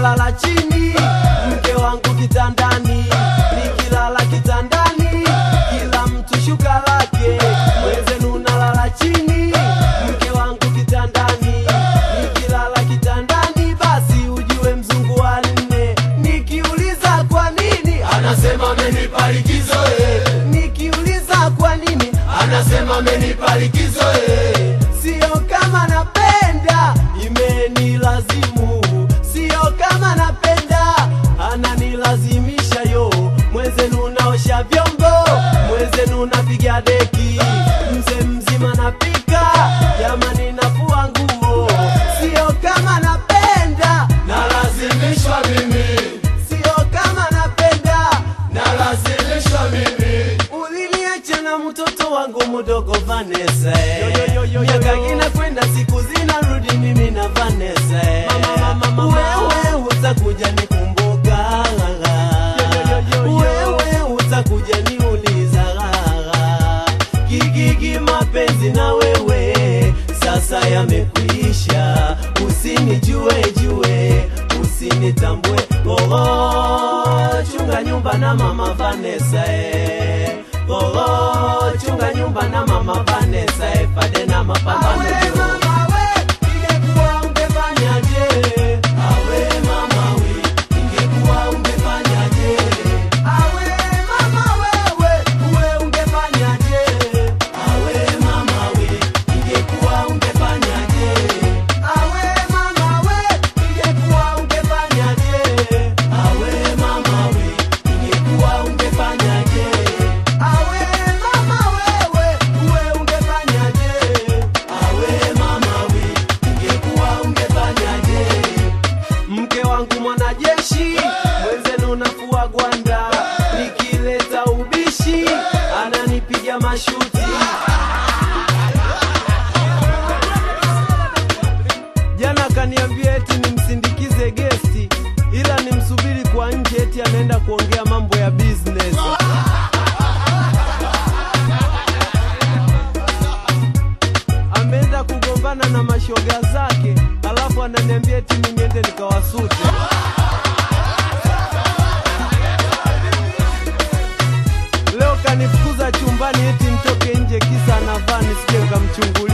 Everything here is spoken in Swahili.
nalala chini, mke wangu kitandani, nikilala kitandani, kila mtu shuka lake, mwenzenu nalala chini, mke wangu kitandani, nikilala kitandani, basi ujue mzungu wa nne, nikiuliza kwa nini Anasema amenipa likizo eh. nikiuliza kwa nini Anasema amenipa likizo eh. Sio kama napenda, imenilazimu. Sio kama napenda, ananilazimisha yo. Mwenzenu naosha vyombo, mwenzenu napiga deki, mzee mzima napika, jamani nafua nguo. Sio kama napenda, Nalazimishwa mimi, sio kama napenda, nalazimishwa mimi. Uliniacha na mtoto wangu mdogo Vanessa Miaka inakwenda siku zinarudi mimi na Vanessa Wewe utakuja nikumbuka Wewe utakuja niuliza Gigigi mapenzi na wewe sasa yamekwisha Usinijue jue usinitambue Oh, chunga nyumba na mama Vanessa eh. Oh, chunga nyumba na mama Vanessa eh. Pade na mapambano juu. Ingekuwa ungefanyaje? Awe mama we, ingekuwa ungefanyaje? Awe mama wewe, uwe ungefanyaje? Awe mama we, ingekuwa ungefanyaje? Awe mama we, ingekuwa ungefanyaje? Awe mama we, ingekuwa ungefanyaje? Awe mama wewe, uwe ungefanyaje? Awe mama we, ingekuwa ungefanyaje? Mke wangu mwanajeshi, mwenzenu nafua gwanda, nikileta ubishi ananipiga mashuti. Jana kaniambia eti nimsindikize gesti, ila nimsubiri kwa nje, eti anaenda kuongea mambo ya business. Ameenda kugombana na mashoga zake, alafu ananiambia eti mimi niende nikawasute. Leo kanifukuza chumbani eti mtoke nje, kisa anavaa nisije nikamchungulia.